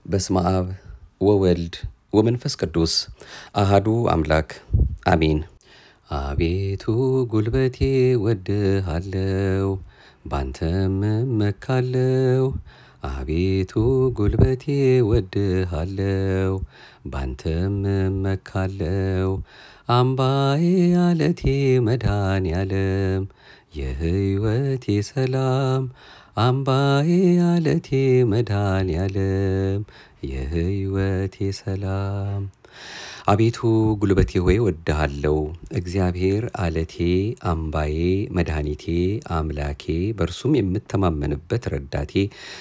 በስመ አብ ወወልድ ወመንፈስ ቅዱስ አሃዱ አምላክ አሜን። አቤቱ ጉልበቴ ወድሃለው፣ ባንተም እመካለው። አቤቱ ጉልበቴ ወድሃለው፣ ባንተም እመካለው። አምባዬ አለቴ መድኃኔዓለም የሕይወቴ ሰላም አምባዬ አለቴ መድኃኔዓለም የሕይወቴ ሰላም። አቤቱ ጉልበቴ ሆይ እወድሃለሁ። እግዚአብሔር አለቴ፣ አምባዬ፣ መድኃኒቴ፣ አምላኬ በእርሱም የምተማመንበት ረዳቴ፣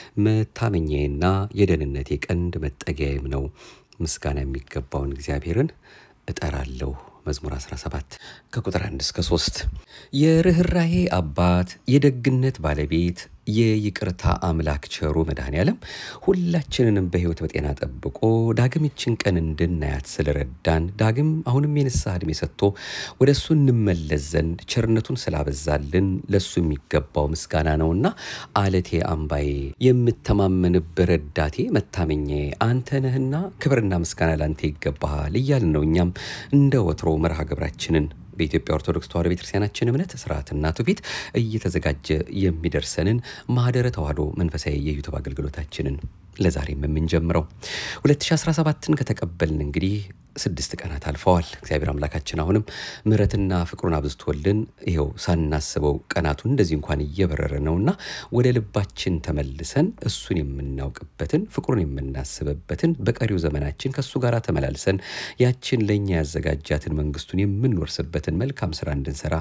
መታመኛዬና የደህንነቴ ቀንድ መጠጊያዬም ነው። ምስጋና የሚገባውን እግዚአብሔርን እጠራለሁ። መዝሙር 17 ከቁጥር 1 እስከ 3 የርኅራሄ አባት የደግነት ባለቤት የይቅርታ አምላክ ቸሩ መድኃኔዓለም ሁላችንንም በሕይወት በጤና ጠብቆ ዳግም ይችን ቀን እንድናያት ስለረዳን ዳግም አሁንም የንስሐ ዕድሜ ሰጥቶ ወደ እሱ እንመለስ ዘንድ ቸርነቱን ስላበዛልን ለእሱ የሚገባው ምስጋና ነውና አለቴ አምባዬ የምተማመንበት ረዳቴ መታመኛዬ አንተ ነህና ክብርና ምስጋና ላንተ ይገባሃል እያልን ነው እኛም እንደ ወትሮ መርሃ ግብራችንን በኢትዮጵያ ኦርቶዶክስ ተዋሕዶ ቤተክርስቲያናችን እምነት ስርዓትና ትውፊት እየተዘጋጀ የሚደርሰንን ማህደረ ተዋሕዶ መንፈሳዊ የዩቱብ አገልግሎታችንን ለዛሬም የምንጀምረው 2017ን ከተቀበልን እንግዲህ ስድስት ቀናት አልፈዋል። እግዚአብሔር አምላካችን አሁንም ምሕረትና ፍቅሩን አብዝቶልን ይኸው ሳናስበው ቀናቱን እንደዚህ እንኳን እየበረረ ነውና ወደ ልባችን ተመልሰን እሱን የምናውቅበትን ፍቅሩን የምናስብበትን በቀሪው ዘመናችን ከእሱ ጋር ተመላልሰን ያችን ለእኛ ያዘጋጃትን መንግስቱን የምንወርስበትን መልካም ስራ እንድንሰራ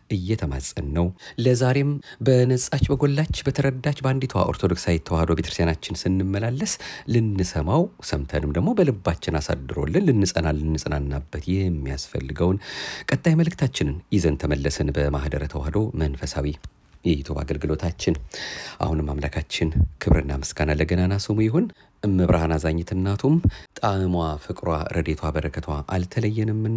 እየተማጸን ነው። ለዛሬም በነጻች በጎላች በተረዳች በአንዲቷ ኦርቶዶክሳዊ ተዋሕዶ ቤተክርስቲያናችን ስንመላለስ ልንሰማው ሰምተንም ደግሞ በልባችን አሳድሮልን ልንጸና ልንጽናናበት የሚያስፈልገውን ቀጣይ መልእክታችንን ይዘን ተመለስን። በማህደረ ተዋሕዶ መንፈሳዊ የዩቱብ አገልግሎታችን አሁንም አምላካችን ክብርና ምስጋና ለገናና ስሙ ይሁን። እመብርሃን አዛኝት እናቱም ጣዕሟ፣ ፍቅሯ፣ ረዴቷ፣ በረከቷ አልተለየንምና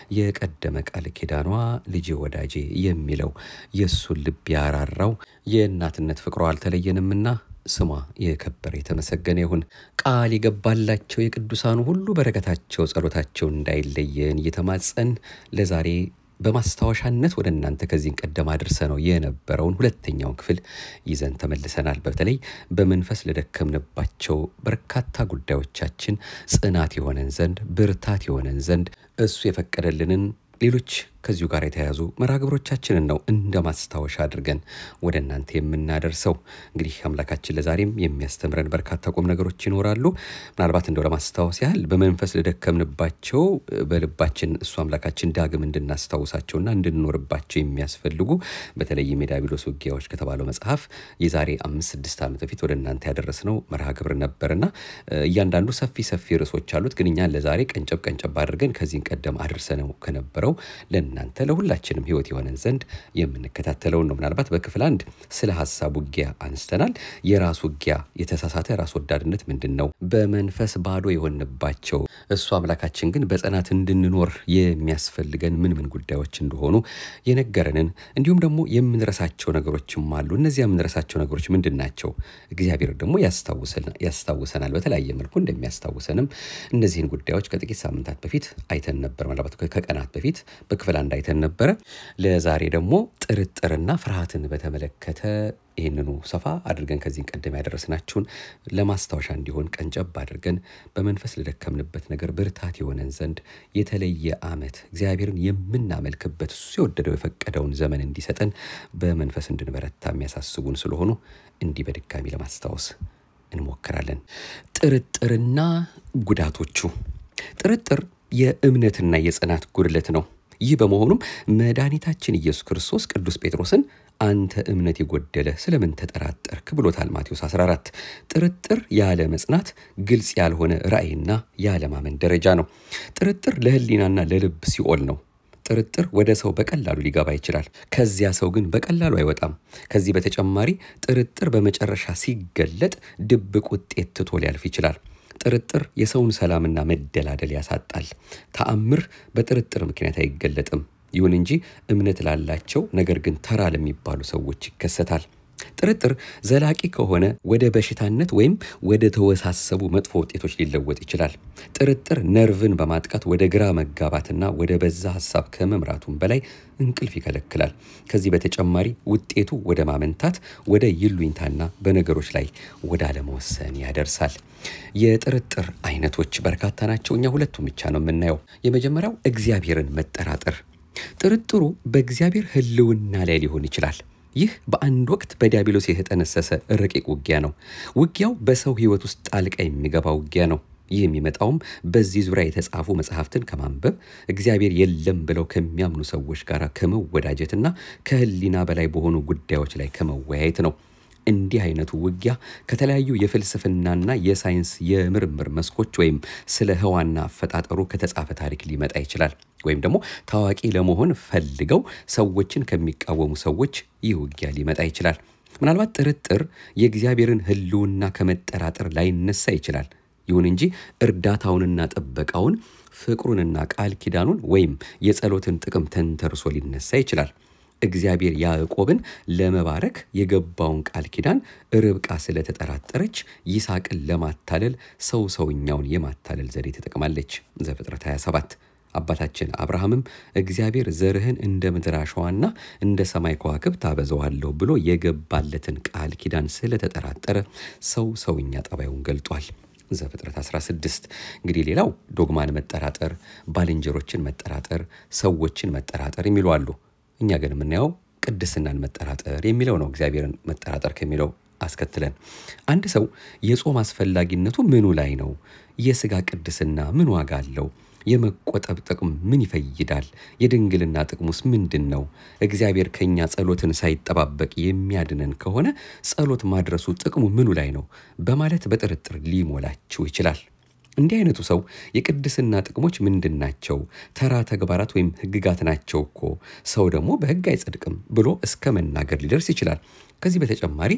የቀደመ ቃል ኪዳኗ ልጄ ወዳጄ የሚለው የእሱን ልብ ያራራው የእናትነት ፍቅሯ አልተለየንምና ስሟ የከበረ የተመሰገነ ይሁን። ቃል የገባላቸው የቅዱሳኑ ሁሉ በረከታቸው ጸሎታቸው እንዳይለየን እየተማጸን ለዛሬ በማስታወሻነት ወደ እናንተ ከዚህን ቀደም አድርሰ ነው የነበረውን ሁለተኛውን ክፍል ይዘን ተመልሰናል። በተለይ በመንፈስ ለደከምንባቸው በርካታ ጉዳዮቻችን ጽናት የሆነን ዘንድ ብርታት የሆነን ዘንድ እሱ የፈቀደልንን ሌሎች ከዚሁ ጋር የተያያዙ መርሃ ግብሮቻችንን ነው እንደ ማስታወሻ አድርገን ወደ እናንተ የምናደርሰው። እንግዲህ አምላካችን ለዛሬም የሚያስተምረን በርካታ ቁም ነገሮች ይኖራሉ። ምናልባት እንደው ለማስታወስ ያህል በመንፈስ ለደከምንባቸው በልባችን እሱ አምላካችን ዳግም እንድናስታውሳቸውና እንድንኖርባቸው የሚያስፈልጉ በተለይም የዲያብሎስ ውጊያዎች ከተባለው መጽሐፍ የዛሬ አምስት ስድስት ዓመት በፊት ወደ እናንተ ያደረስነው መርሃ ግብር ነበርና እያንዳንዱ ሰፊ ሰፊ ርዕሶች አሉት። ግን እኛ ለዛሬ ቀንጨብ ቀንጨብ አድርገን ከዚህን ቀደም አድርሰነው ከነበረው ለእናንተ ለሁላችንም ሕይወት የሆነን ዘንድ የምንከታተለውን ነው። ምናልባት በክፍል አንድ ስለ ሀሳብ ውጊያ አንስተናል። የራስ ውጊያ፣ የተሳሳተ ራስ ወዳድነት ምንድን ነው? በመንፈስ ባዶ የሆንባቸው እሱ አምላካችን ግን በጽናት እንድንኖር የሚያስፈልገን ምን ምን ጉዳዮች እንደሆኑ የነገረንን እንዲሁም ደግሞ የምንረሳቸው ነገሮችም አሉ። እነዚያ የምንረሳቸው ነገሮች ምንድን ናቸው? እግዚአብሔር ደግሞ ያስታውሰናል። በተለያየ መልኩ እንደሚያስታውሰንም እነዚህን ጉዳዮች ከጥቂት ሳምንታት በፊት አይተን ነበር። ምናልባት ከቀናት በፊት በክፍል አንድ አይተን ነበረ። ለዛሬ ደግሞ ጥርጥርና ፍርሃትን በተመለከተ ይህንኑ ሰፋ አድርገን ከዚህን ቀደም ያደረስናችሁን ለማስታወሻ እንዲሆን ቀንጨብ አድርገን በመንፈስ ለደከምንበት ነገር ብርታት የሆነን ዘንድ የተለየ ዓመት እግዚአብሔርን የምናመልክበት እሱ የወደደው የፈቀደውን ዘመን እንዲሰጠን በመንፈስ እንድንበረታ የሚያሳስቡን ስለሆኑ እንዲህ በድጋሚ ለማስታወስ እንሞክራለን። ጥርጥርና ጉዳቶቹ። ጥርጥር የእምነትና የጽናት ጉድለት ነው። ይህ በመሆኑም መድኃኒታችን ኢየሱስ ክርስቶስ ቅዱስ ጴጥሮስን አንተ እምነት የጎደለ ስለምን ተጠራጠርክ ብሎታል። ማቴዎስ 14 ጥርጥር ያለ መጽናት ግልጽ ያልሆነ ራእይና ያለማመን ደረጃ ነው። ጥርጥር ለሕሊናና ለልብ ሲኦል ነው። ጥርጥር ወደ ሰው በቀላሉ ሊገባ ይችላል። ከዚያ ሰው ግን በቀላሉ አይወጣም። ከዚህ በተጨማሪ ጥርጥር በመጨረሻ ሲገለጥ ድብቅ ውጤት ትቶ ሊያልፍ ይችላል። ጥርጥር የሰውን ሰላምና መደላደል ያሳጣል። ተአምር በጥርጥር ምክንያት አይገለጥም። ይሁን እንጂ እምነት ላላቸው ነገር ግን ተራ ለሚባሉ ሰዎች ይከሰታል። ጥርጥር ዘላቂ ከሆነ ወደ በሽታነት ወይም ወደ ተወሳሰቡ መጥፎ ውጤቶች ሊለወጥ ይችላል። ጥርጥር ነርቭን በማጥቃት ወደ ግራ መጋባትና ወደ በዛ ሀሳብ ከመምራቱም በላይ እንቅልፍ ይከለክላል። ከዚህ በተጨማሪ ውጤቱ ወደ ማመንታት፣ ወደ ይሉኝታና በነገሮች ላይ ወደ አለመወሰን ያደርሳል። የጥርጥር አይነቶች በርካታ ናቸው። እኛ ሁለቱም ብቻ ነው የምናየው። የመጀመሪያው እግዚአብሔርን መጠራጠር። ጥርጥሩ በእግዚአብሔር ሕልውና ላይ ሊሆን ይችላል። ይህ በአንድ ወቅት በዲያብሎስ የተጠነሰሰ ረቂቅ ውጊያ ነው። ውጊያው በሰው ሕይወት ውስጥ ጣልቃ የሚገባ ውጊያ ነው። ይህ የሚመጣውም በዚህ ዙሪያ የተጻፉ መጽሐፍትን ከማንበብ እግዚአብሔር የለም ብለው ከሚያምኑ ሰዎች ጋር ከመወዳጀትና ከሕሊና በላይ በሆኑ ጉዳዮች ላይ ከመወያየት ነው። እንዲህ አይነቱ ውጊያ ከተለያዩ የፍልስፍናና የሳይንስ የምርምር መስኮች ወይም ስለ ህዋና አፈጣጠሩ ከተጻፈ ታሪክ ሊመጣ ይችላል። ወይም ደግሞ ታዋቂ ለመሆን ፈልገው ሰዎችን ከሚቃወሙ ሰዎች ይህ ውጊያ ሊመጣ ይችላል። ምናልባት ጥርጥር የእግዚአብሔርን ህልውና ከመጠራጠር ላይነሳ ይችላል። ይሁን እንጂ እርዳታውንና ጥበቃውን ፍቅሩንና ቃል ኪዳኑን ወይም የጸሎትን ጥቅም ተንተርሶ ሊነሳ ይችላል። እግዚአብሔር ያዕቆብን ለመባረክ የገባውን ቃል ኪዳን ርብቃ ስለተጠራጠረች ይስሐቅን ለማታለል ሰው ሰውኛውን የማታለል ዘዴ ተጠቅማለች። ዘፍጥረት 27 አባታችን አብርሃምም እግዚአብሔር ዘርህን እንደ ምድር አሸዋና እንደ ሰማይ ከዋክብት አበዛዋለሁ ብሎ የገባለትን ቃል ኪዳን ስለተጠራጠረ ሰው ሰውኛ ጠባዩን ገልጧል። ዘፍጥረት 16 እንግዲህ ሌላው ዶግማን መጠራጠር፣ ባልንጀሮችን መጠራጠር፣ ሰዎችን መጠራጠር የሚሉ አሉ። እኛ ግን የምናየው ቅድስናን መጠራጠር የሚለው ነው። እግዚአብሔርን መጠራጠር ከሚለው አስከትለን አንድ ሰው የጾም አስፈላጊነቱ ምኑ ላይ ነው? የስጋ ቅድስና ምን ዋጋ አለው? የመቆጠብ ጥቅም ምን ይፈይዳል? የድንግልና ጥቅሙስ ምንድን ነው? እግዚአብሔር ከኛ ጸሎትን ሳይጠባበቅ የሚያድነን ከሆነ ጸሎት ማድረሱ ጥቅሙ ምኑ ላይ ነው? በማለት በጥርጥር ሊሞላችሁ ይችላል። እንዲህ አይነቱ ሰው የቅድስና ጥቅሞች ምንድን ናቸው? ተራ ተግባራት ወይም ሕግጋት ናቸው እኮ ሰው ደግሞ በሕግ አይጸድቅም ብሎ እስከ መናገር ሊደርስ ይችላል። ከዚህ በተጨማሪ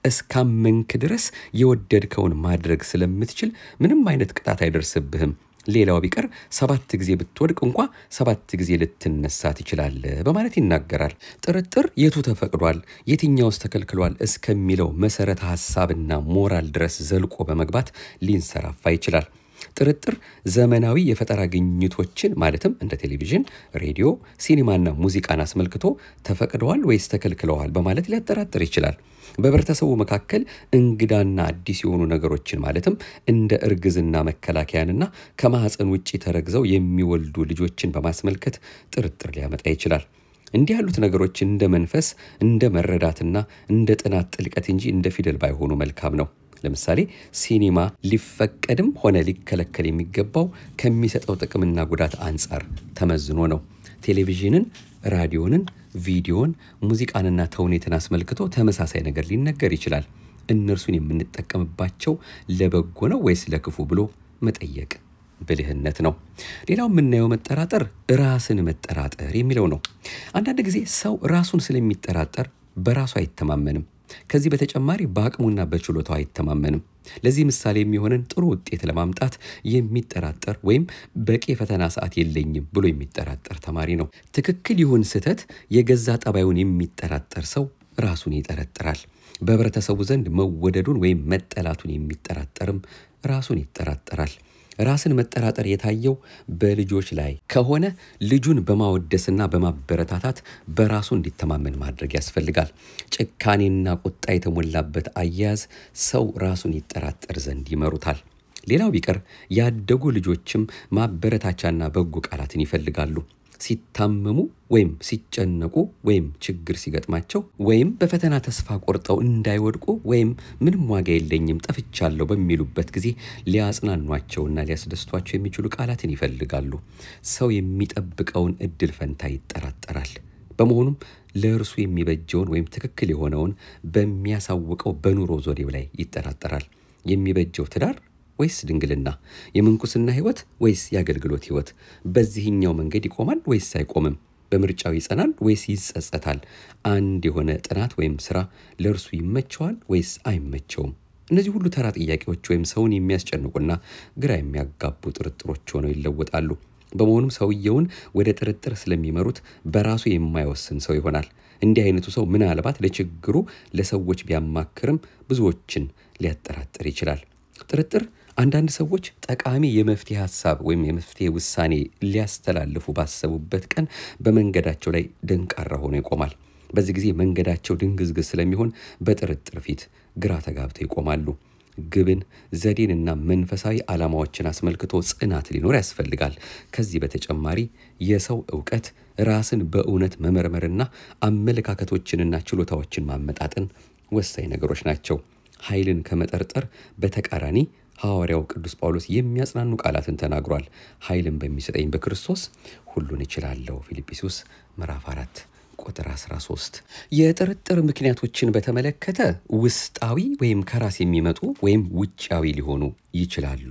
እስካመንክ ድረስ የወደድከውን ማድረግ ስለምትችል ምንም አይነት ቅጣት አይደርስብህም። ሌላው ቢቀር ሰባት ጊዜ ብትወድቅ እንኳ ሰባት ጊዜ ልትነሳ ትችላለህ በማለት ይናገራል። ጥርጥር የቱ ተፈቅዷል፣ የትኛውስ ተከልክሏል እስከሚለው መሰረተ ሐሳብና ሞራል ድረስ ዘልቆ በመግባት ሊንሰራፋ ይችላል። ጥርጥር ዘመናዊ የፈጠራ ግኝቶችን ማለትም እንደ ቴሌቪዥን፣ ሬዲዮ፣ ሲኒማና ሙዚቃን አስመልክቶ ተፈቅደዋል ወይስ ተከልክለዋል በማለት ሊያጠራጥር ይችላል። በህብረተሰቡ መካከል እንግዳና አዲስ የሆኑ ነገሮችን ማለትም እንደ እርግዝና መከላከያንና ከማህፀን ውጭ ተረግዘው የሚወልዱ ልጆችን በማስመልከት ጥርጥር ሊያመጣ ይችላል። እንዲህ ያሉት ነገሮች እንደ መንፈስ፣ እንደ መረዳትና እንደ ጥናት ጥልቀት እንጂ እንደ ፊደል ባይሆኑ መልካም ነው። ለምሳሌ ሲኒማ ሊፈቀድም ሆነ ሊከለከል የሚገባው ከሚሰጠው ጥቅምና ጉዳት አንጻር ተመዝኖ ነው። ቴሌቪዥንን፣ ራዲዮንን፣ ቪዲዮን፣ ሙዚቃንና ተውኔትን አስመልክቶ ተመሳሳይ ነገር ሊነገር ይችላል። እነርሱን የምንጠቀምባቸው ለበጎ ነው ወይስ ለክፉ ብሎ መጠየቅ ብልህነት ነው። ሌላው የምናየው መጠራጠር ራስን መጠራጠር የሚለው ነው። አንዳንድ ጊዜ ሰው ራሱን ስለሚጠራጠር በራሱ አይተማመንም። ከዚህ በተጨማሪ በአቅሙና በችሎታው አይተማመንም። ለዚህ ምሳሌ የሚሆንን ጥሩ ውጤት ለማምጣት የሚጠራጠር ወይም በቂ የፈተና ሰዓት የለኝም ብሎ የሚጠራጠር ተማሪ ነው። ትክክል ይሁን ስህተት የገዛ ጠባዩን የሚጠራጠር ሰው ራሱን ይጠረጥራል። በህብረተሰቡ ዘንድ መወደዱን ወይም መጠላቱን የሚጠራጠርም ራሱን ይጠራጠራል። ራስን መጠራጠር የታየው በልጆች ላይ ከሆነ ልጁን በማወደስና በማበረታታት በራሱ እንዲተማመን ማድረግ ያስፈልጋል። ጭካኔና ቁጣ የተሞላበት አያያዝ ሰው ራሱን ይጠራጠር ዘንድ ይመሩታል። ሌላው ቢቀር ያደጉ ልጆችም ማበረታቻና በጎ ቃላትን ይፈልጋሉ። ሲታመሙ ወይም ሲጨነቁ ወይም ችግር ሲገጥማቸው ወይም በፈተና ተስፋ ቆርጠው እንዳይወድቁ ወይም ምንም ዋጋ የለኝም ጠፍቻለሁ በሚሉበት ጊዜ ሊያጽናኗቸውና ሊያስደስቷቸው የሚችሉ ቃላትን ይፈልጋሉ። ሰው የሚጠብቀውን እድል ፈንታ ይጠራጠራል። በመሆኑም ለእርሱ የሚበጀውን ወይም ትክክል የሆነውን በሚያሳውቀው በኑሮ ዞዴው ላይ ይጠራጠራል። የሚበጀው ትዳር ወይስ ድንግልና? የምንኩስና ሕይወት ወይስ የአገልግሎት ሕይወት? በዚህኛው መንገድ ይቆማል ወይስ አይቆምም? በምርጫው ይጸናል ወይስ ይጸጸታል? አንድ የሆነ ጥናት ወይም ስራ ለእርሱ ይመቸዋል ወይስ አይመቸውም? እነዚህ ሁሉ ተራ ጥያቄዎች ወይም ሰውን የሚያስጨንቁና ግራ የሚያጋቡ ጥርጥሮች ሆነው ይለወጣሉ። በመሆኑም ሰውየውን ወደ ጥርጥር ስለሚመሩት በራሱ የማይወስን ሰው ይሆናል። እንዲህ አይነቱ ሰው ምናልባት ለችግሩ ለሰዎች ቢያማክርም ብዙዎችን ሊያጠራጥር ይችላል። ጥርጥር አንዳንድ ሰዎች ጠቃሚ የመፍትሄ ሀሳብ ወይም የመፍትሄ ውሳኔ ሊያስተላልፉ ባሰቡበት ቀን በመንገዳቸው ላይ ደንቃራ ሆኖ ይቆማል። በዚህ ጊዜ መንገዳቸው ድንግዝግዝ ስለሚሆን በጥርጥር ፊት ግራ ተጋብተው ይቆማሉ። ግብን፣ ዘዴንና መንፈሳዊ ዓላማዎችን አስመልክቶ ጽናት ሊኖር ያስፈልጋል። ከዚህ በተጨማሪ የሰው እውቀት ራስን በእውነት መመርመርና አመለካከቶችንና ችሎታዎችን ማመጣጠን ወሳኝ ነገሮች ናቸው። ኃይልን ከመጠርጠር በተቃራኒ ሐዋርያው ቅዱስ ጳውሎስ የሚያጽናኑ ቃላትን ተናግሯል። ኃይልን በሚሰጠኝ በክርስቶስ ሁሉን እችላለሁ። ፊልጵስዩስ ምዕራፍ 4 ቁጥር 13። የጥርጥር ምክንያቶችን በተመለከተ ውስጣዊ ወይም ከራስ የሚመጡ ወይም ውጫዊ ሊሆኑ ይችላሉ።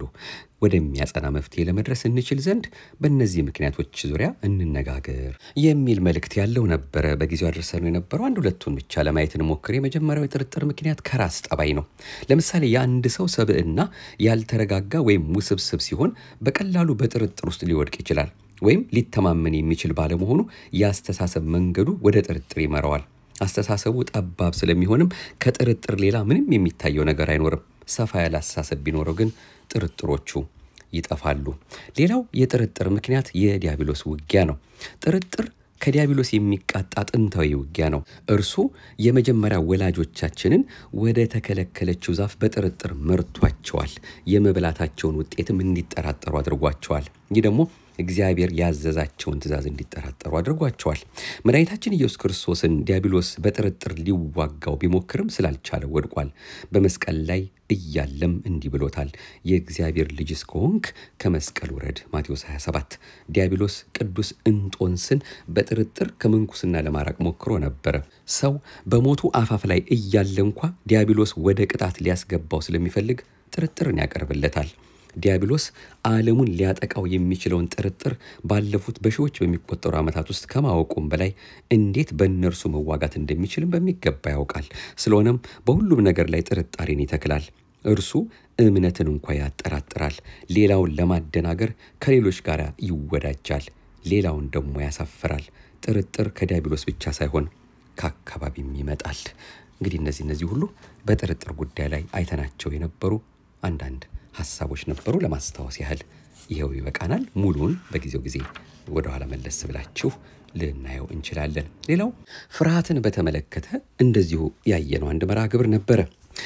ወደሚያጸና መፍትሄ ለመድረስ እንችል ዘንድ በእነዚህ ምክንያቶች ዙሪያ እንነጋገር የሚል መልእክት ያለው ነበረ። በጊዜው አድርሰነው የነበረው አንድ ሁለቱን ብቻ ለማየት እንሞክር። የመጀመሪያው የጥርጥር ምክንያት ከራስ ጠባይ ነው። ለምሳሌ የአንድ ሰው ሰብዕና ያልተረጋጋ ወይም ውስብስብ ሲሆን በቀላሉ በጥርጥር ውስጥ ሊወድቅ ይችላል ወይም ሊተማመን የሚችል ባለመሆኑ የአስተሳሰብ መንገዱ ወደ ጥርጥር ይመራዋል። አስተሳሰቡ ጠባብ ስለሚሆንም ከጥርጥር ሌላ ምንም የሚታየው ነገር አይኖርም። ሰፋ ያለ አስተሳሰብ ቢኖረው ግን ጥርጥሮቹ ይጠፋሉ። ሌላው የጥርጥር ምክንያት የዲያብሎስ ውጊያ ነው። ጥርጥር ከዲያብሎስ የሚቃጣ ጥንታዊ ውጊያ ነው። እርሱ የመጀመሪያ ወላጆቻችንን ወደ ተከለከለችው ዛፍ በጥርጥር መርቷቸዋል። የመብላታቸውን ውጤትም እንዲጠራጠሩ አድርጓቸዋል። ይህ ደግሞ እግዚአብሔር ያዘዛቸውን ትእዛዝ እንዲጠራጠሩ አድርጓቸዋል። መድኃኒታችን ኢየሱስ ክርስቶስን ዲያብሎስ በጥርጥር ሊዋጋው ቢሞክርም ስላልቻለ ወድቋል። በመስቀል ላይ እያለም እንዲህ ብሎታል፣ የእግዚአብሔር ልጅ እስከሆንክ ከመስቀል ውረድ። ማቴዎስ 27 ዲያብሎስ ቅዱስ እንጦንስን በጥርጥር ከምንኩስና ለማራቅ ሞክሮ ነበረ። ሰው በሞቱ አፋፍ ላይ እያለ እንኳ ዲያብሎስ ወደ ቅጣት ሊያስገባው ስለሚፈልግ ጥርጥርን ያቀርብለታል። ዲያብሎስ ዓለሙን ሊያጠቃው የሚችለውን ጥርጥር ባለፉት በሺዎች በሚቆጠሩ ዓመታት ውስጥ ከማወቁም በላይ እንዴት በእነርሱ መዋጋት እንደሚችልም በሚገባ ያውቃል። ስለሆነም በሁሉም ነገር ላይ ጥርጣሬን ይተክላል። እርሱ እምነትን እንኳ ያጠራጥራል። ሌላውን ለማደናገር ከሌሎች ጋር ይወዳጃል፣ ሌላውን ደግሞ ያሳፍራል። ጥርጥር ከዲያብሎስ ብቻ ሳይሆን ከአካባቢም ይመጣል። እንግዲህ እነዚህ እነዚህ ሁሉ በጥርጥር ጉዳይ ላይ አይተናቸው የነበሩ አንዳንድ ሀሳቦች ነበሩ። ለማስታወስ ያህል ይኸው ይበቃናል። ሙሉውን በጊዜው ጊዜ ወደኋላ መለስ ብላችሁ ልናየው እንችላለን። ሌላው ፍርሃትን በተመለከተ እንደዚሁ ያየነው አንድ መርሃ ግብር ነበረ።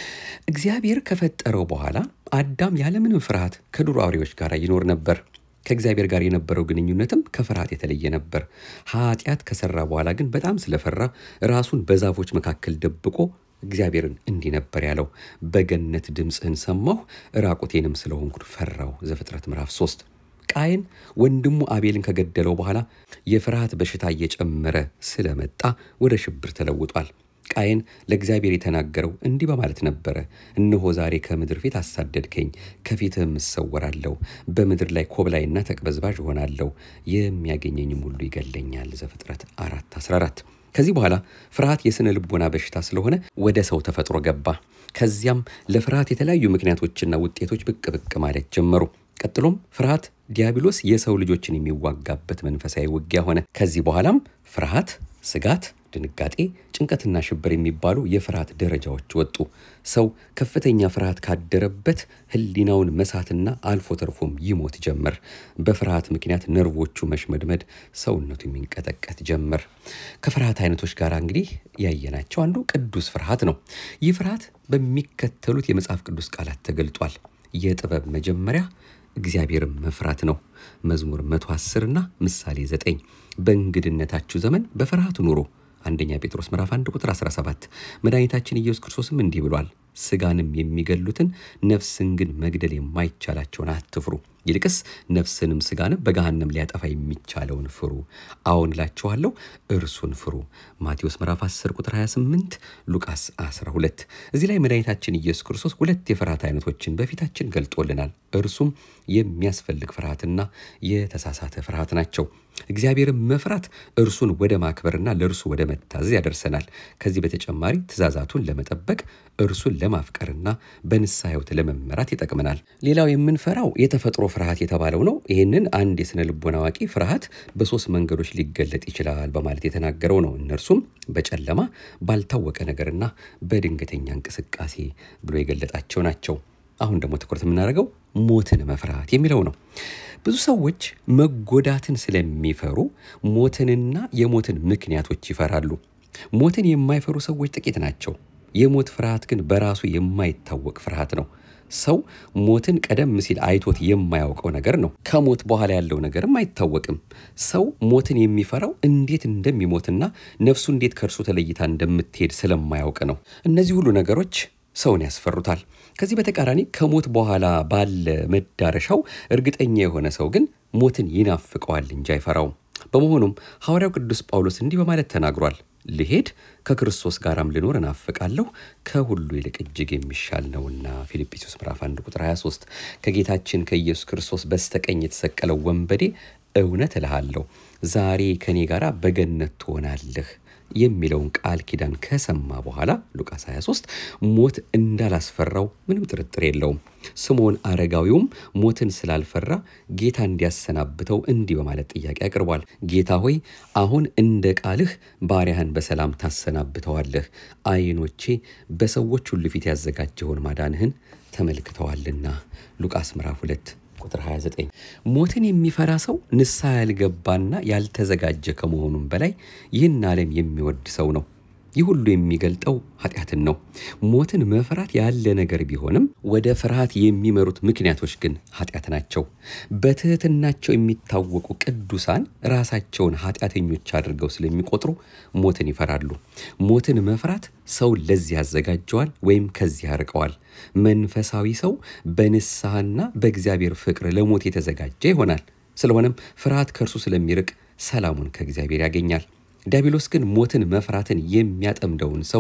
እግዚአብሔር ከፈጠረው በኋላ አዳም ያለምንም ፍርሃት ከዱር አውሬዎች ጋር ይኖር ነበር። ከእግዚአብሔር ጋር የነበረው ግንኙነትም ከፍርሃት የተለየ ነበር። ኃጢአት ከሰራ በኋላ ግን በጣም ስለፈራ ራሱን በዛፎች መካከል ደብቆ እግዚአብሔርን እንዲህ ነበር ያለው፣ በገነት ድምፅህን ሰማሁ፣ ራቁቴንም ስለሆንኩ ፈራሁ። ዘፍጥረት ምዕራፍ 3 ቃየን ወንድሙ አቤልን ከገደለው በኋላ የፍርሃት በሽታ እየጨመረ ስለመጣ ወደ ሽብር ተለውጧል። ቃየን ለእግዚአብሔር የተናገረው እንዲህ በማለት ነበረ፣ እነሆ ዛሬ ከምድር ፊት አሳደድከኝ፣ ከፊትህም እሰወራለሁ፣ በምድር ላይ ኮብላይና ተቅበዝባዥ እሆናለሁ፣ የሚያገኘኝም ሁሉ ይገለኛል። ዘፍጥረት 4 14 ከዚህ በኋላ ፍርሃት የስነ ልቦና በሽታ ስለሆነ ወደ ሰው ተፈጥሮ ገባ። ከዚያም ለፍርሃት የተለያዩ ምክንያቶችና ውጤቶች ብቅ ብቅ ማለት ጀመሩ። ቀጥሎም ፍርሃት ዲያብሎስ የሰው ልጆችን የሚዋጋበት መንፈሳዊ ውጊያ ሆነ። ከዚህ በኋላም ፍርሃት፣ ስጋት፣ ድንጋጤ፣ ጭንቀትና ሽብር የሚባሉ የፍርሃት ደረጃዎች ወጡ። ሰው ከፍተኛ ፍርሃት ካደረበት ሕሊናውን መሳትና አልፎ ተርፎም ይሞት ጀመር። በፍርሃት ምክንያት ነርቮቹ መሽመድመድ፣ ሰውነቱ የሚንቀጠቀጥ ጀመር። ከፍርሃት አይነቶች ጋር እንግዲህ ያየናቸው አንዱ ቅዱስ ፍርሃት ነው። ይህ ፍርሃት በሚከተሉት የመጽሐፍ ቅዱስ ቃላት ተገልጧል። የጥበብ መጀመሪያ እግዚአብሔርን መፍራት ነው። መዝሙር 110 እና ምሳሌ 9 በእንግድነታችሁ ዘመን በፍርሃት ኑሮ አንደኛ ጴጥሮስ ምዕራፍ 1 ቁጥር 17 መድኃኒታችን ኢየሱስ ክርስቶስም እንዲህ ብሏል፣ ስጋንም የሚገሉትን ነፍስን ግን መግደል የማይቻላቸውን አትፍሩ፣ ይልቅስ ነፍስንም ስጋንም በገሃነም ሊያጠፋ የሚቻለውን ፍሩ። አዎን እላችኋለሁ እርሱን ፍሩ። ማቴዎስ ምዕራፍ 10 ቁጥር 28፣ ሉቃስ 12። እዚህ ላይ መድኃኒታችን ኢየሱስ ክርስቶስ ሁለት የፍርሃት አይነቶችን በፊታችን ገልጦልናል። እርሱም የሚያስፈልግ ፍርሃትና የተሳሳተ ፍርሃት ናቸው። እግዚአብሔርን መፍራት እርሱን ወደ ማክበርና ለእርሱ ወደ መታዘዝ ያደርሰናል። ከዚህ በተጨማሪ ትእዛዛቱን ለመጠበቅ እርሱን ለማፍቀርና በንስሐ ሕይወት ለመመራት ይጠቅመናል። ሌላው የምንፈራው የተፈጥሮ ፍርሃት የተባለው ነው። ይህንን አንድ የሥነ ልቦና አዋቂ ፍርሃት በሶስት መንገዶች ሊገለጥ ይችላል በማለት የተናገረው ነው። እነርሱም በጨለማ ባልታወቀ ነገርና በድንገተኛ እንቅስቃሴ ብሎ የገለጣቸው ናቸው። አሁን ደግሞ ትኩረት የምናደርገው ሞትን መፍራት የሚለው ነው። ብዙ ሰዎች መጎዳትን ስለሚፈሩ ሞትንና የሞትን ምክንያቶች ይፈራሉ። ሞትን የማይፈሩ ሰዎች ጥቂት ናቸው። የሞት ፍርሃት ግን በራሱ የማይታወቅ ፍርሃት ነው። ሰው ሞትን ቀደም ሲል አይቶት የማያውቀው ነገር ነው። ከሞት በኋላ ያለው ነገርም አይታወቅም። ሰው ሞትን የሚፈራው እንዴት እንደሚሞትና ነፍሱ እንዴት ከእርሱ ተለይታ እንደምትሄድ ስለማያውቅ ነው። እነዚህ ሁሉ ነገሮች ሰውን ያስፈሩታል። ከዚህ በተቃራኒ ከሞት በኋላ ባለ መዳረሻው እርግጠኛ የሆነ ሰው ግን ሞትን ይናፍቀዋል እንጂ አይፈራውም። በመሆኑም ሐዋርያው ቅዱስ ጳውሎስ እንዲህ በማለት ተናግሯል። ልሄድ ከክርስቶስ ጋራም ልኖር እናፍቃለሁ ከሁሉ ይልቅ እጅግ የሚሻል ነውና። ፊልጵስዩስ ምዕራፍ 1 ቁጥር 23 ከጌታችን ከኢየሱስ ክርስቶስ በስተቀኝ የተሰቀለው ወንበዴ እውነት እልሃለሁ ዛሬ ከእኔ ጋር በገነት ትሆናለህ የሚለውን ቃል ኪዳን ከሰማ በኋላ ሉቃስ 23 ሞት እንዳላስፈራው ምንም ጥርጥር የለውም። ስምዖን አረጋዊውም ሞትን ስላልፈራ ጌታ እንዲያሰናብተው እንዲህ በማለት ጥያቄ አቅርቧል። ጌታ ሆይ አሁን እንደ ቃልህ ባሪያህን በሰላም ታሰናብተዋለህ፣ ዓይኖቼ በሰዎች ሁሉ ፊት ያዘጋጀውን ማዳንህን ተመልክተዋልና። ሉቃስ ምዕራፍ 2 ቁጥር 29 ሞትን የሚፈራ ሰው ንስሐ ያልገባና ያልተዘጋጀ ከመሆኑም በላይ ይህን ዓለም የሚወድ ሰው ነው። ይህ ሁሉ የሚገልጠው ኃጢአትን ነው። ሞትን መፍራት ያለ ነገር ቢሆንም ወደ ፍርሃት የሚመሩት ምክንያቶች ግን ኃጢአት ናቸው። በትህትናቸው የሚታወቁ ቅዱሳን ራሳቸውን ኃጢአተኞች አድርገው ስለሚቆጥሩ ሞትን ይፈራሉ። ሞትን መፍራት ሰውን ለዚህ ያዘጋጀዋል ወይም ከዚህ ያርቀዋል። መንፈሳዊ ሰው በንስሐና በእግዚአብሔር ፍቅር ለሞት የተዘጋጀ ይሆናል። ስለሆነም ፍርሃት ከእርሱ ስለሚርቅ ሰላሙን ከእግዚአብሔር ያገኛል። ዲያብሎስ ግን ሞትን መፍራትን የሚያጠምደውን ሰው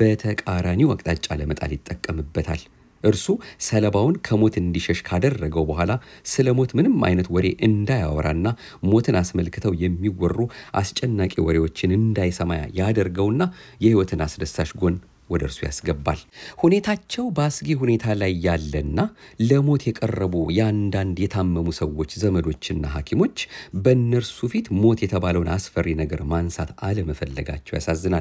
በተቃራኒው አቅጣጫ ለመጣል ይጠቀምበታል። እርሱ ሰለባውን ከሞት እንዲሸሽ ካደረገው በኋላ ስለ ሞት ምንም አይነት ወሬ እንዳያወራና ሞትን አስመልክተው የሚወሩ አስጨናቂ ወሬዎችን እንዳይሰማ ያደርገውና የሕይወትን አስደሳች ጎን ወደ እርሱ ያስገባል። ሁኔታቸው በአስጊ ሁኔታ ላይ ያለና ለሞት የቀረቡ የአንዳንድ የታመሙ ሰዎች ዘመዶችና ሐኪሞች በእነርሱ ፊት ሞት የተባለውን አስፈሪ ነገር ማንሳት አለመፈለጋቸው ያሳዝናል።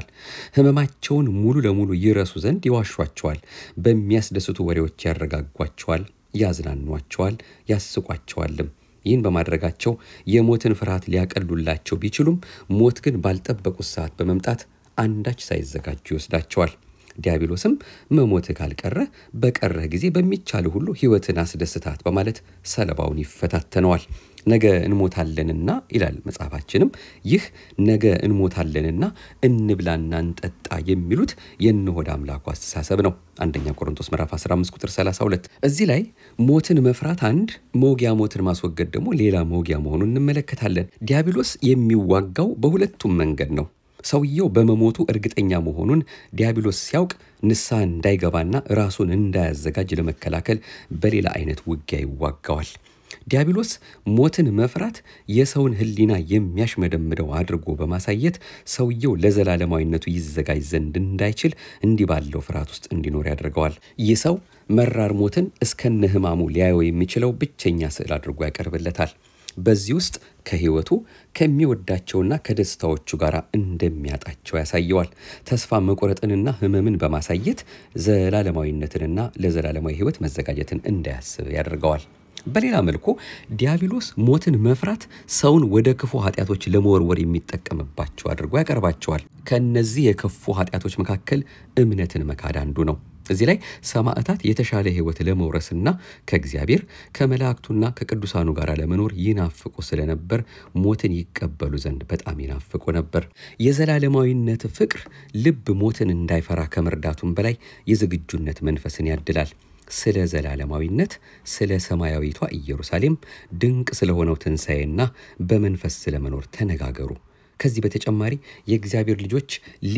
ሕመማቸውን ሙሉ ለሙሉ ይረሱ ዘንድ ይዋሿቸዋል። በሚያስደስቱ ወሬዎች ያረጋጓቸዋል፣ ያዝናኗቸዋል፣ ያስቋቸዋልም። ይህን በማድረጋቸው የሞትን ፍርሃት ሊያቀሉላቸው ቢችሉም ሞት ግን ባልጠበቁት ሰዓት በመምጣት አንዳች ሳይዘጋጁ ይወስዳቸዋል። ዲያብሎስም መሞትህ ካልቀረ በቀረህ ጊዜ በሚቻል ሁሉ ሕይወትን አስደስታት በማለት ሰለባውን ይፈታተነዋል። ነገ እንሞታለንና ይላል መጽሐፋችንም፣ ይህ ነገ እንሞታለንና እንብላና እንጠጣ የሚሉት የእነሆድ አምላኩ አስተሳሰብ ነው። አንደኛ ቆሮንቶስ ምዕራፍ 15 ቁጥር 32። እዚህ ላይ ሞትን መፍራት አንድ፣ መውጊያ ሞትን ማስወገድ ደግሞ ሌላ መውጊያ መሆኑን እንመለከታለን። ዲያብሎስ የሚዋጋው በሁለቱም መንገድ ነው። ሰውየው በመሞቱ እርግጠኛ መሆኑን ዲያብሎስ ሲያውቅ ንስሐ እንዳይገባና ራሱን እንዳያዘጋጅ ለመከላከል በሌላ አይነት ውጊያ ይዋጋዋል። ዲያብሎስ ሞትን መፍራት የሰውን ሕሊና የሚያሽመደምደው አድርጎ በማሳየት ሰውየው ለዘላለማዊነቱ ይዘጋጅ ዘንድ እንዳይችል እንዲህ ባለው ፍርሃት ውስጥ እንዲኖር ያደርገዋል። ይህ ሰው መራር ሞትን እስከነ ሕማሙ ሊያየው የሚችለው ብቸኛ ስዕል አድርጎ ያቀርብለታል። በዚህ ውስጥ ከህይወቱ ከሚወዳቸውና ከደስታዎቹ ጋር እንደሚያጣቸው ያሳየዋል። ተስፋ መቁረጥንና ህመምን በማሳየት ዘላለማዊነትንና ለዘላለማዊ ህይወት መዘጋጀትን እንዳያስብ ያደርገዋል። በሌላ መልኩ ዲያብሎስ ሞትን መፍራት ሰውን ወደ ክፉ ኃጢአቶች ለመወርወር የሚጠቀምባቸው አድርጎ ያቀርባቸዋል። ከእነዚህ የከፉ ኃጢአቶች መካከል እምነትን መካድ አንዱ ነው። እዚህ ላይ ሰማዕታት የተሻለ ህይወት ለመውረስና ከእግዚአብሔር ከመላእክቱና ከቅዱሳኑ ጋር ለመኖር ይናፍቁ ስለነበር ሞትን ይቀበሉ ዘንድ በጣም ይናፍቁ ነበር። የዘላለማዊነት ፍቅር ልብ ሞትን እንዳይፈራ ከመርዳቱም በላይ የዝግጁነት መንፈስን ያድላል። ስለ ዘላለማዊነት፣ ስለ ሰማያዊቷ ኢየሩሳሌም፣ ድንቅ ስለሆነው ትንሣኤና በመንፈስ ስለመኖር ተነጋገሩ። ከዚህ በተጨማሪ የእግዚአብሔር ልጆች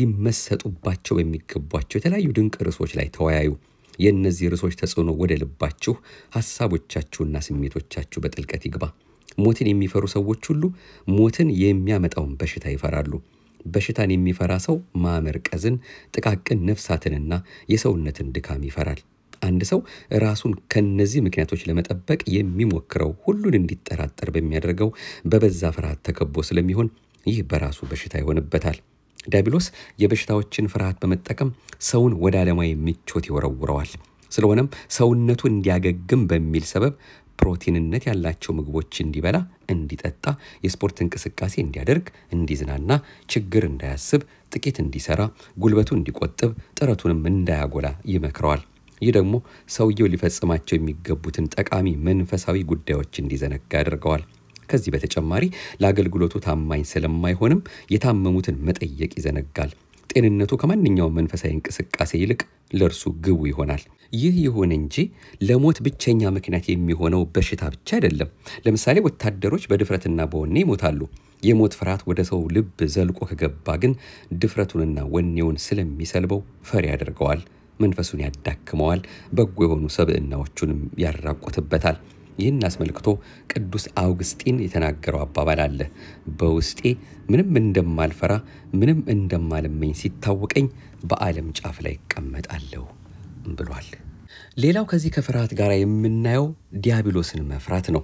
ሊመሰጡባቸው በሚገቧቸው የተለያዩ ድንቅ ርዕሶች ላይ ተወያዩ። የእነዚህ ርዕሶች ተጽዕኖ ወደ ልባችሁ፣ ሐሳቦቻችሁና ስሜቶቻችሁ በጥልቀት ይግባ። ሞትን የሚፈሩ ሰዎች ሁሉ ሞትን የሚያመጣውን በሽታ ይፈራሉ። በሽታን የሚፈራ ሰው ማመርቀዝን፣ ጥቃቅን ነፍሳትንና የሰውነትን ድካም ይፈራል። አንድ ሰው ራሱን ከነዚህ ምክንያቶች ለመጠበቅ የሚሞክረው ሁሉን እንዲጠራጠር በሚያደርገው በበዛ ፍርሃት ተከቦ ስለሚሆን ይህ በራሱ በሽታ ይሆንበታል። ዲያብሎስ የበሽታዎችን ፍርሃት በመጠቀም ሰውን ወደ ዓለማዊ ምቾት ይወረውረዋል። ስለሆነም ሰውነቱ እንዲያገግም በሚል ሰበብ ፕሮቲንነት ያላቸው ምግቦች እንዲበላ፣ እንዲጠጣ፣ የስፖርት እንቅስቃሴ እንዲያደርግ፣ እንዲዝናና፣ ችግር እንዳያስብ፣ ጥቂት እንዲሰራ፣ ጉልበቱ እንዲቆጥብ፣ ጥረቱንም እንዳያጎላ ይመክረዋል። ይህ ደግሞ ሰውየው ሊፈጽማቸው የሚገቡትን ጠቃሚ መንፈሳዊ ጉዳዮች እንዲዘነጋ ያደርገዋል። ከዚህ በተጨማሪ ለአገልግሎቱ ታማኝ ስለማይሆንም የታመሙትን መጠየቅ ይዘነጋል። ጤንነቱ ከማንኛውም መንፈሳዊ እንቅስቃሴ ይልቅ ለእርሱ ግቡ ይሆናል። ይህ ይሁን እንጂ ለሞት ብቸኛ ምክንያት የሚሆነው በሽታ ብቻ አይደለም። ለምሳሌ ወታደሮች በድፍረትና በወኔ ይሞታሉ። የሞት ፍርሃት ወደ ሰው ልብ ዘልቆ ከገባ ግን ድፍረቱንና ወኔውን ስለሚሰልበው ፈሪ ያደርገዋል፣ መንፈሱን ያዳክመዋል፣ በጎ የሆኑ ሰብዕናዎቹንም ያራቁትበታል። ይህን አስመልክቶ ቅዱስ አውግስጢን የተናገረው አባባል አለ። በውስጤ ምንም እንደማልፈራ ምንም እንደማልመኝ ሲታወቀኝ በዓለም ጫፍ ላይ እቀመጣለሁ ብሏል። ሌላው ከዚህ ከፍርሃት ጋር የምናየው ዲያብሎስን መፍራት ነው።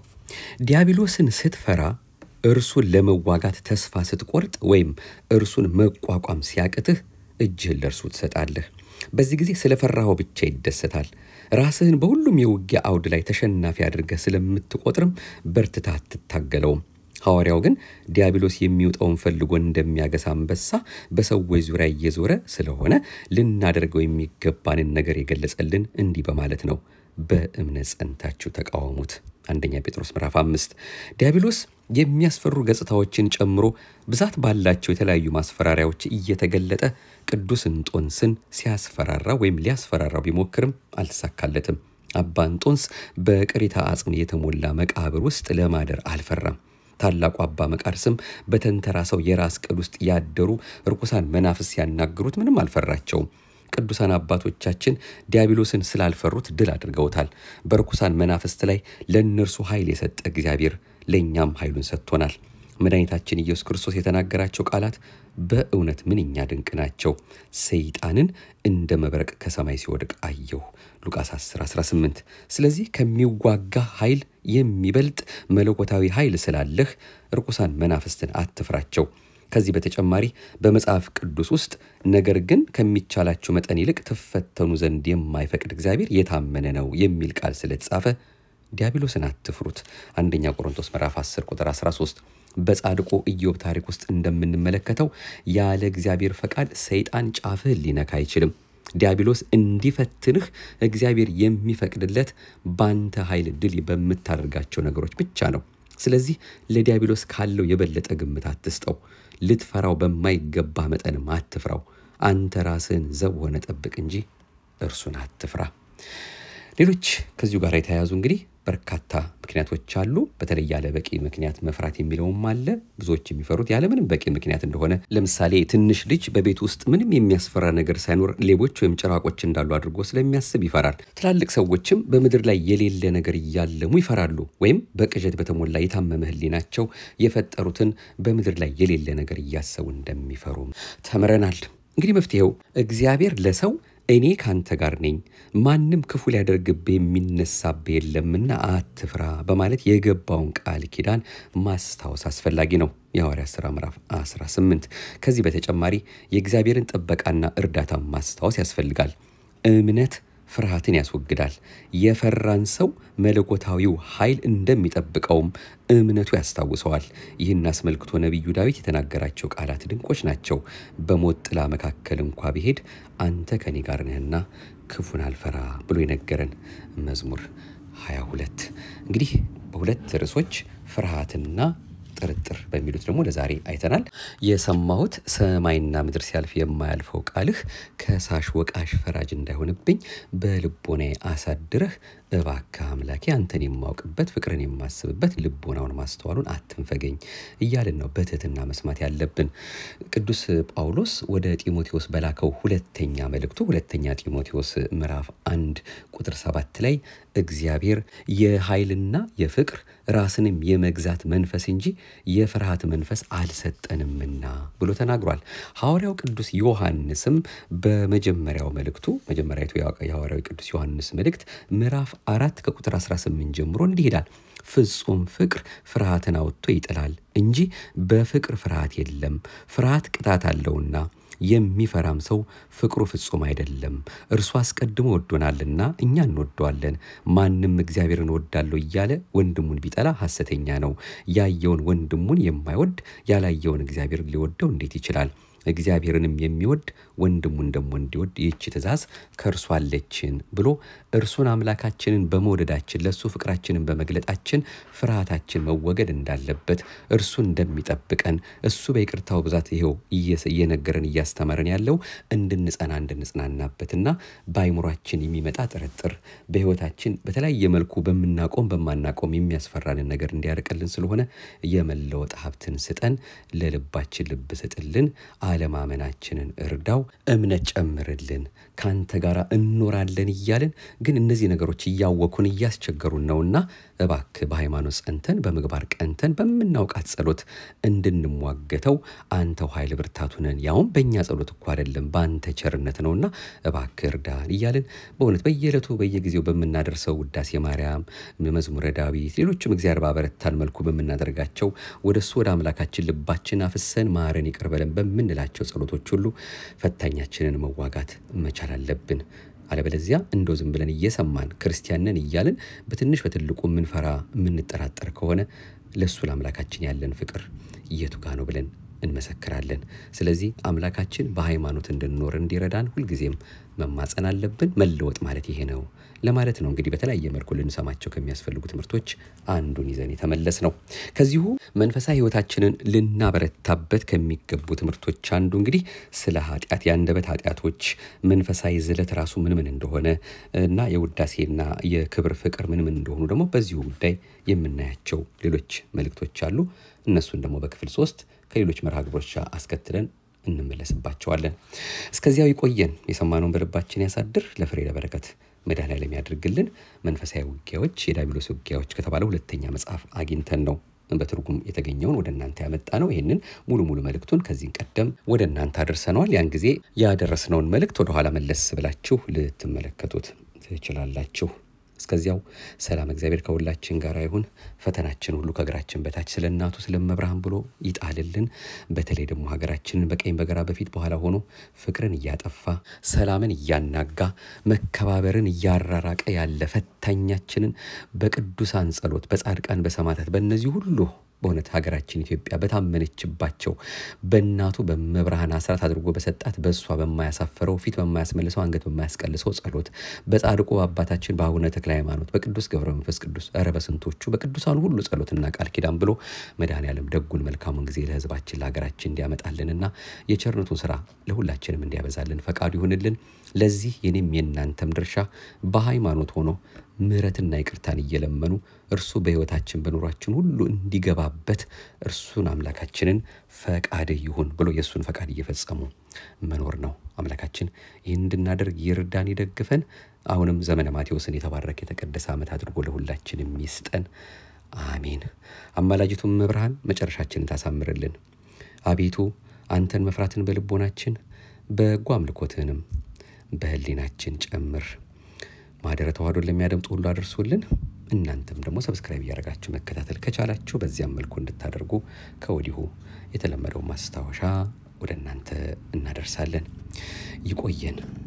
ዲያብሎስን ስትፈራ እርሱን ለመዋጋት ተስፋ ስትቆርጥ ወይም እርሱን መቋቋም ሲያቅትህ እጅህን ለእርሱ ትሰጣለህ። በዚህ ጊዜ ስለፈራኸው ብቻ ይደሰታል። ራስህን በሁሉም የውጊያ አውድ ላይ ተሸናፊ አድርገህ ስለምትቆጥርም በርትታ አትታገለውም። ሐዋርያው ግን ዲያብሎስ የሚውጠውን ፈልጎ እንደሚያገሳ አንበሳ በሰዎች ዙሪያ እየዞረ ስለሆነ ልናደርገው የሚገባንን ነገር የገለጸልን እንዲህ በማለት ነው። በእምነት ጸንታችሁ ተቃወሙት። አንደኛ ጴጥሮስ ምዕራፍ አምስት ዲያብሎስ የሚያስፈሩ ገጽታዎችን ጨምሮ ብዛት ባላቸው የተለያዩ ማስፈራሪያዎች እየተገለጠ ቅዱስ እንጦንስን ሲያስፈራራ ወይም ሊያስፈራራው ቢሞክርም አልተሳካለትም። አባ እንጦንስ በቅሪታ አጽም የተሞላ መቃብር ውስጥ ለማደር አልፈራም። ታላቁ አባ መቃርስም በተንተራሰው የራስ ቅል ውስጥ ያደሩ ርኩሳን መናፍስ ሲያናግሩት ምንም አልፈራቸውም። ቅዱሳን አባቶቻችን ዲያብሎስን ስላልፈሩት ድል አድርገውታል። በርኩሳን መናፍስት ላይ ለእነርሱ ኃይል የሰጠ እግዚአብሔር ለእኛም ኃይሉን ሰጥቶናል። መድኃኒታችን ኢየሱስ ክርስቶስ የተናገራቸው ቃላት በእውነት ምንኛ ድንቅ ናቸው። ሰይጣንን እንደ መብረቅ ከሰማይ ሲወድቅ አየሁ። ሉቃስ 10 18 ስለዚህ ከሚዋጋ ኃይል የሚበልጥ መለኮታዊ ኃይል ስላለህ ርኩሳን መናፍስትን አትፍራቸው። ከዚህ በተጨማሪ በመጽሐፍ ቅዱስ ውስጥ ነገር ግን ከሚቻላችሁ መጠን ይልቅ ትፈተኑ ዘንድ የማይፈቅድ እግዚአብሔር የታመነ ነው የሚል ቃል ስለተጻፈ ዲያብሎስን አትፍሩት። አንደኛ ቆሮንቶስ ምዕራፍ 10 ቁጥር 13 በጻድቁ ኢዮብ ታሪክ ውስጥ እንደምንመለከተው ያለ እግዚአብሔር ፈቃድ ሰይጣን ጫፍህን ሊነካ አይችልም። ዲያብሎስ እንዲፈትንህ እግዚአብሔር የሚፈቅድለት ባንተ ኃይል ድል በምታደርጋቸው ነገሮች ብቻ ነው። ስለዚህ ለዲያብሎስ ካለው የበለጠ ግምት አትስጠው። ልትፈራው በማይገባ መጠንም አትፍራው። አንተ ራስህን ዘብ ሆነ ጠብቅ እንጂ እርሱን አትፍራ። ሌሎች ከዚሁ ጋር የተያያዙ እንግዲህ በርካታ ምክንያቶች አሉ። በተለይ ያለ በቂ ምክንያት መፍራት የሚለውም አለ። ብዙዎች የሚፈሩት ያለ ምንም በቂ ምክንያት እንደሆነ፣ ለምሳሌ ትንሽ ልጅ በቤት ውስጥ ምንም የሚያስፈራ ነገር ሳይኖር ሌቦች ወይም ጭራቆች እንዳሉ አድርጎ ስለሚያስብ ይፈራል። ትላልቅ ሰዎችም በምድር ላይ የሌለ ነገር እያለሙ ይፈራሉ። ወይም በቅዠት በተሞላ የታመመ ሕሊናቸው የፈጠሩትን በምድር ላይ የሌለ ነገር እያሰቡ እንደሚፈሩ ተምረናል። እንግዲህ መፍትሄው እግዚአብሔር ለሰው እኔ ካንተ ጋር ነኝ፣ ማንም ክፉ ሊያደርግብህ የሚነሳብህ የለምና አትፍራ በማለት የገባውን ቃል ኪዳን ማስታወስ አስፈላጊ ነው። የሐዋርያት ሥራ ምዕራፍ 18። ከዚህ በተጨማሪ የእግዚአብሔርን ጥበቃና እርዳታ ማስታወስ ያስፈልጋል። እምነት ፍርሃትን ያስወግዳል። የፈራን ሰው መለኮታዊው ኃይል እንደሚጠብቀውም እምነቱ ያስታውሰዋል። ይህን አስመልክቶ ነቢዩ ዳዊት የተናገራቸው ቃላት ድንቆች ናቸው። በሞት ጥላ መካከል እንኳ ብሄድ አንተ ከኔ ጋር ነህና ክፉን አልፈራ ብሎ የነገረን መዝሙር 22። እንግዲህ በሁለት ርዕሶች ፍርሃትና ጥርጥር በሚሉት ደግሞ ለዛሬ አይተናል። የሰማሁት ሰማይና ምድር ሲያልፍ የማያልፈው ቃልህ ከሳሽ ወቃሽ ፈራጅ እንዳይሆንብኝ በልቦናዬ አሳድረህ እባክህ አምላኬ አንተን የማውቅበት ፍቅርን የማስብበት ልቦናውን ማስተዋሉን አትንፈገኝ እያልን ነው በትህትና መስማት ያለብን። ቅዱስ ጳውሎስ ወደ ጢሞቴዎስ በላከው ሁለተኛ መልእክቱ ሁለተኛ ጢሞቴዎስ ምዕራፍ አንድ ቁጥር ሰባት ላይ እግዚአብሔር የኃይልና የፍቅር ራስንም የመግዛት መንፈስ እንጂ የፍርሃት መንፈስ አልሰጠንምና ብሎ ተናግሯል። ሐዋርያው ቅዱስ ዮሐንስም በመጀመሪያው መልእክቱ መጀመሪያዊቱ የሐዋርያው ቅዱስ ዮሐንስ መልእክት ምዕራፍ አራት ከቁጥር 18 ጀምሮ እንዲህ ይላል። ፍጹም ፍቅር ፍርሃትን አውጥቶ ይጥላል እንጂ በፍቅር ፍርሃት የለም። ፍርሃት ቅጣት አለውና የሚፈራም ሰው ፍቅሩ ፍጹም አይደለም። እርሱ አስቀድሞ ወዶናልና እኛ እንወደዋለን። ማንም እግዚአብሔርን እወዳለሁ እያለ ወንድሙን ቢጠላ ሐሰተኛ ነው። ያየውን ወንድሙን የማይወድ ያላየውን እግዚአብሔርን ሊወደው እንዴት ይችላል? እግዚአብሔርንም የሚወድ ወንድሙን ደግሞ እንዲወድ ይህች ትእዛዝ ከእርሱ አለችን ብሎ እርሱን አምላካችንን በመውደዳችን ለእሱ ፍቅራችንን በመግለጣችን ፍርሃታችን መወገድ እንዳለበት እርሱ እንደሚጠብቀን እሱ በይቅርታው ብዛት ይኸው እየነገረን እያስተማረን ያለው እንድንጸና እንድንጽናናበትና በአይምሯችን የሚመጣ ጥርጥር በሕይወታችን በተለያየ መልኩ በምናቆም በማናቆም የሚያስፈራንን ነገር እንዲያርቅልን ስለሆነ የመለወጥ ሀብትን ስጠን፣ ለልባችን ልብ ስጥልን፣ አለማመናችንን እርዳው፣ እምነት ጨምርልን፣ ካንተ ጋር እንኖራለን እያልን ግን እነዚህ ነገሮች እያወኩን እያስቸገሩን ነውና እባክህ በሃይማኖት ጸንተን በምግባር ቀንተን በምናውቃት ጸሎት እንድንሟገተው አንተው ኃይል ብርታቱ ነን። ያውም በእኛ ጸሎት እኮ አይደለም በአንተ ቸርነት ነውና እባክህ እርዳን እያልን በእውነት በየዕለቱ በየጊዜው በምናደርሰው ውዳሴ ማርያም፣ መዝሙረ ዳዊት፣ ሌሎችም እግዚአብሔር ባበረታን መልኩ በምናደርጋቸው ወደ እሱ ወደ አምላካችን ልባችን አፍሰን ማረን ይቅር በለን በምንላቸው ጸሎቶች ሁሉ ፈታኛችንን መዋጋት መቻል አለብን። አለበለዚያ እንደው ዝም ብለን እየሰማን ክርስቲያንን እያልን በትንሽ በትልቁ የምንፈራ የምንጠራጠር ከሆነ ለእሱ ለአምላካችን ያለን ፍቅር የቱ ጋ ነው ብለን እንመሰክራለን። ስለዚህ አምላካችን በሃይማኖት እንድንኖር እንዲረዳን ሁልጊዜም መማጸን አለብን። መለወጥ ማለት ይሄ ነው ለማለት ነው። እንግዲህ በተለያየ መልኩ ልንሰማቸው ከሚያስፈልጉ ትምህርቶች አንዱን ይዘን የተመለስ ነው። ከዚሁ መንፈሳዊ ሕይወታችንን ልናበረታበት ከሚገቡ ትምህርቶች አንዱ እንግዲህ ስለ ኃጢአት፣ የአንደበት ኃጢአቶች፣ መንፈሳዊ ዝለት ራሱ ምን ምን እንደሆነ እና የውዳሴና የክብር ፍቅር ምን ምን እንደሆኑ ደግሞ በዚሁ ጉዳይ የምናያቸው ሌሎች መልእክቶች አሉ። እነሱን ደግሞ በክፍል ሶስት ከሌሎች መርሃ ግብሮች አስከትለን እንመለስባቸዋለን። እስከዚያው ይቆየን። የሰማነውን በልባችን ያሳድር። ለፍሬ ለበረከት መድኃኔዓለም ያድርግልን። መንፈሳዊ ውጊያዎች የዲያብሎስ ውጊያዎች ከተባለ ሁለተኛ መጽሐፍ አግኝተን ነው በትርጉም የተገኘውን ወደ እናንተ ያመጣ ነው። ይህንን ሙሉ ሙሉ መልእክቱን ከዚህ ቀደም ወደ እናንተ አድርሰነዋል። ያን ጊዜ ያደረስነውን መልእክት ወደኋላ መለስ ብላችሁ ልትመለከቱት ትችላላችሁ። እስከዚያው ሰላም እግዚአብሔር ከሁላችን ጋር ይሁን። ፈተናችን ሁሉ ከእግራችን በታች ስለ እናቱ ስለ መብርሃን ብሎ ይጣልልን። በተለይ ደግሞ ሀገራችንን በቀኝ በግራ በፊት በኋላ ሆኖ ፍቅርን እያጠፋ ሰላምን እያናጋ መከባበርን እያራራቀ ያለ ፈታኛችንን በቅዱሳን ጸሎት፣ በጻድቃን፣ በሰማዕታት በእነዚህ ሁሉ በእውነት ሀገራችን ኢትዮጵያ በታመነችባቸው በእናቱ በመብርሃን አስራት አድርጎ በሰጣት በእሷ በማያሳፍረው ፊት በማያስመልሰው አንገት በማያስቀልሰው ጸሎት በጻድቁ አባታችን በአቡነ ተክለ ሃይማኖት በቅዱስ ገብረ መንፈስ ቅዱስ ኧረ በስንቶቹ በቅዱሳኑ ሁሉ ጸሎትና ቃል ኪዳን ብሎ መድኃኔዓለም ደጉን መልካሙን ጊዜ ለሕዝባችን ለሀገራችን እንዲያመጣልንና የቸርነቱን ስራ ለሁላችንም እንዲያበዛልን ፈቃዱ ይሁንልን። ለዚህ የኔም የእናንተም ድርሻ በሃይማኖት ሆኖ ምሕረትና ይቅርታን እየለመኑ እርሱ በሕይወታችን በኑሯችን ሁሉ እንዲገባበት እርሱን አምላካችንን ፈቃድ ይሁን ብሎ የእሱን ፈቃድ እየፈጸሙ መኖር ነው። አምላካችን ይህን እንድናደርግ ይርዳን፣ ይደግፈን። አሁንም ዘመነ ማቴዎስን የተባረከ የተቀደሰ ዓመት አድርጎ ለሁላችንም ይስጠን። አሜን። አማላጅቱም መብርሃን መጨረሻችንን ታሳምርልን። አቤቱ አንተን መፍራትን በልቦናችን በጎ አምልኮትህንም በህሊናችን ጨምር። ማህደረ ተዋህዶን ለሚያደምጡ ሁሉ አድርሱልን። እናንተም ደግሞ ሰብስክራይብ እያደረጋችሁ መከታተል ከቻላችሁ በዚያም መልኩ እንድታደርጉ ከወዲሁ የተለመደው ማስታወሻ ወደ እናንተ እናደርሳለን። ይቆየን።